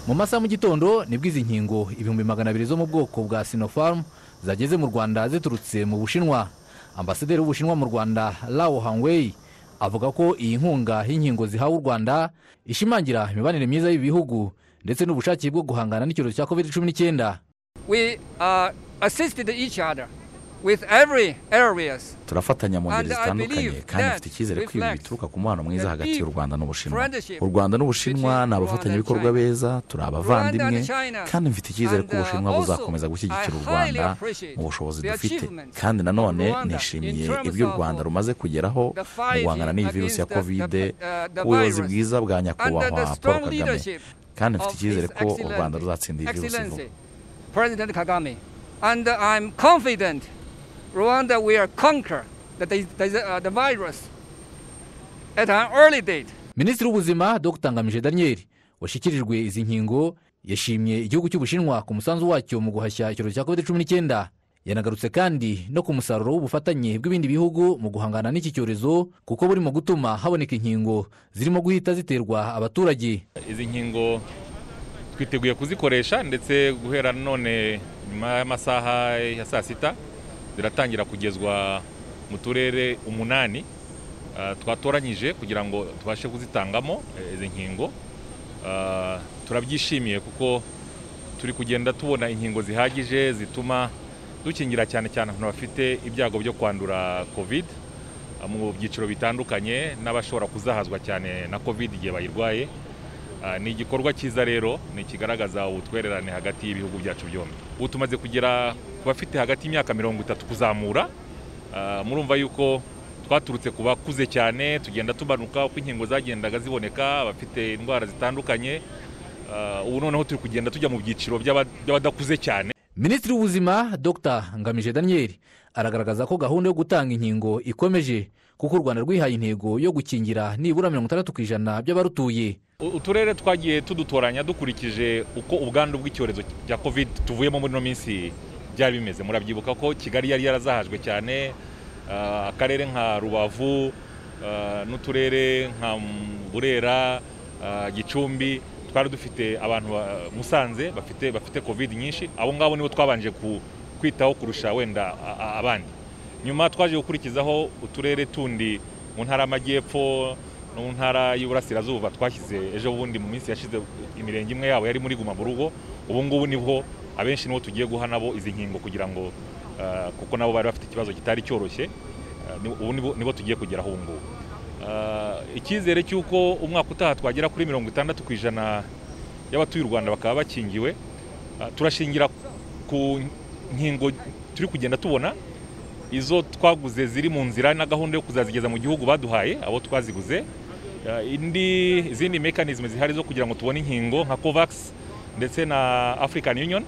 mu masaha mu gitondo nibwo izi nkingo ibihumbi magana abiri zo mu bwoko bwa sinopharm zageze mu rwanda ziturutse mu bushinwa ambasaderi w'ubushinwa mu rwanda lao hangwei avuga ko iyi nkunga y'inkingo zihawe u rwanda ishimangira imibanire myiza y'ibi bihugu ndetse n'ubushake bwo guhangana n'icyorezo cya covid cumi n'icyenda we uh, assisted each other with every areas turafatanya mu ngeri And I zitandukanye believe kandi that mfite icyizere ko ibi reflects bituruka ku mubano mwiza the hagati y'u deep rwanda n'ubushinwa friendship u rwanda n'ubushinwa between ni Rwanda abafatanyabikorwa and China. beza turi abavandimwe and China. kandi mfite icyizere ko And, uh, ubushinwa also, buzakomeza gushyigikira u I highly rwanda appreciate mu bushobozi the dufite achievements kandi nanone of Rwanda nishimiye in terms ibyo u of rwanda rumaze kugeraho the mu fighting guhangana n'iyi virusi ya against the- kovide the- uh, the ubuyobozi virus. bwiza bwa under nyakubahwa the paul strong kagame leadership kandi mfite of icyizere his ko u rwanda excellent- ruzatsinda iyi virusi vuba excellency president kagame and i'm confident rwanda will conquer the, dis- dis- uh, the virus at an early date minisitiri w'ubuzima dr ngamije daniel washyikirijwe izi nkingo yashimye igihugu cy'ubushinwa ku musanzu wacyo mu guhashya icyorezo cya covid cumi n'icyenda yanagarutse kandi no ku musaruro w'ubufatanye bw'ibindi bihugu mu guhangana n'iki cyorezo kuko buri mu gutuma haboneka inkingo zirimo guhita ziterwa abaturage izi nkingo twiteguye kuzikoresha ndetse guhera none nyuma y'amasaha ya saa sita ziratangira kugezwa mu turere umunani ah, twatoranyije kugira ngo tubashe kuzitangamo eh, izi nkingo Ah, turabyishimiye kuko turi kugenda tubona inkingo zihagije zituma dukingira cyane cyane abantu bafite ibyago byo kwandura covid ah, mu byiciro bitandukanye n'abashobora kuzahazwa cyane na covid igihe bayirwaye Ah, ni igikorwa cyiza rero ni ikigaragaza ubutwererane hagati y'ibihugu byacu byombi ubu tumaze kugera ku bafite hagati y'imyaka mirongo itatu kuzamura Ah, murumva yuko twaturutse ku bakuze cyane tugenda tumanuka uko inkingo zagendaga ziboneka abafite indwara zitandukanye Ah, ubu noneho turi kugenda tujya mu byiciro by'aba- by'abadakuze cyane minisitiri w'ubuzima dr ngamije daniel aragaragaza ko gahunda yo gutanga inkingo ikomeje kuko u rwanda rwihaye intego yo gukingira nibura mirongo itandatu ku ijana by'abarutuye U- uturere twagiye tudutoranya dukurikije uko ubwandu bw'icyorezo cya covid tuvuyemo muri ino minsi byari bimeze murabyibuka ko kigali yari yarazahajwe cyane ah, akarere nka rubavu ah, n'uturere nka mm, burera ah, gicumbi twari dufite abantu ba- musanze bafite bafite covid nyinshi abo ngabo nibo twabanje ku- kwitaho kurusha wenda a- a- abandi nyuma twaje gukurikizaho uturere tundi mu ntara y'amajyepfo no mu ntara y'uburasirazuba twashyize ejo bundi mu minsi yashize imirenge imwe yabo yari muri guma mu rugo ubu ngubu niho abenshi nibo tugiye guha nabo izi nkingo kugira ngo ah, kuko nabo bari bafite ikibazo kitari cyoroshye ah, ni- ubu nibo- nibo tugiye kugeraho ubu ngubu Ah, icyizere cy'uko umwaka utaha twagera kuri mirongo itandatu ku ijana y'abatuye u rwanda bakaba bakingiwe Ah, turashingira ku nkingo turi kugenda tubona izo twaguze ziri mu nzira na gahunda yo kuzazigeza mu gihugu baduhaye abo twaziguze Ah, indi izindi mekanizme zihari zo kugira ngo tubone inkingo nka covax ndetse na african union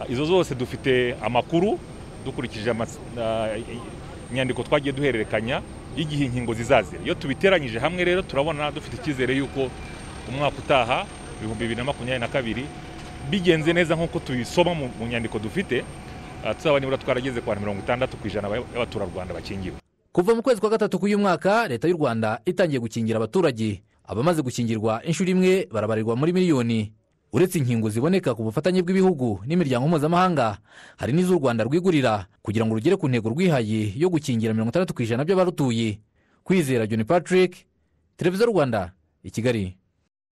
Ah, izo zose dufite amakuru dukurikije amas- ah, i- inyandiko twagiye duhererekanya y'igihe inkingo zizazira iyo tubiteranyije hamwe rero turabona dufite icyizere y'uko umwaka utaha ibihumbi bibiri na makumyabiri na kabiri bigenze neza nk'uko tubisoma mu mu nyandiko dufite ah, tuzaba nibura twarageze kwa mirongo itandatu ku ijana y'abaturarwanda bakingiwe kuva mu kwezi kwa gatatu k'uyu mwaka leta y'u rwanda itangiye gukingira abaturage abamaze gukingirwa inshuro imwe barabarirwa muri miliyoni uretse inkingo ziboneka ku bufatanye bw'ibihugu n'imiryango mpuzamahanga hari n'iz'u rwanda rwigurira kugira ngo rugere ku ntego rwihaye yo gukingira mirongo itandatu ku ijana by'abarutuye kwizera john patrick televiziyo rwanda i kigali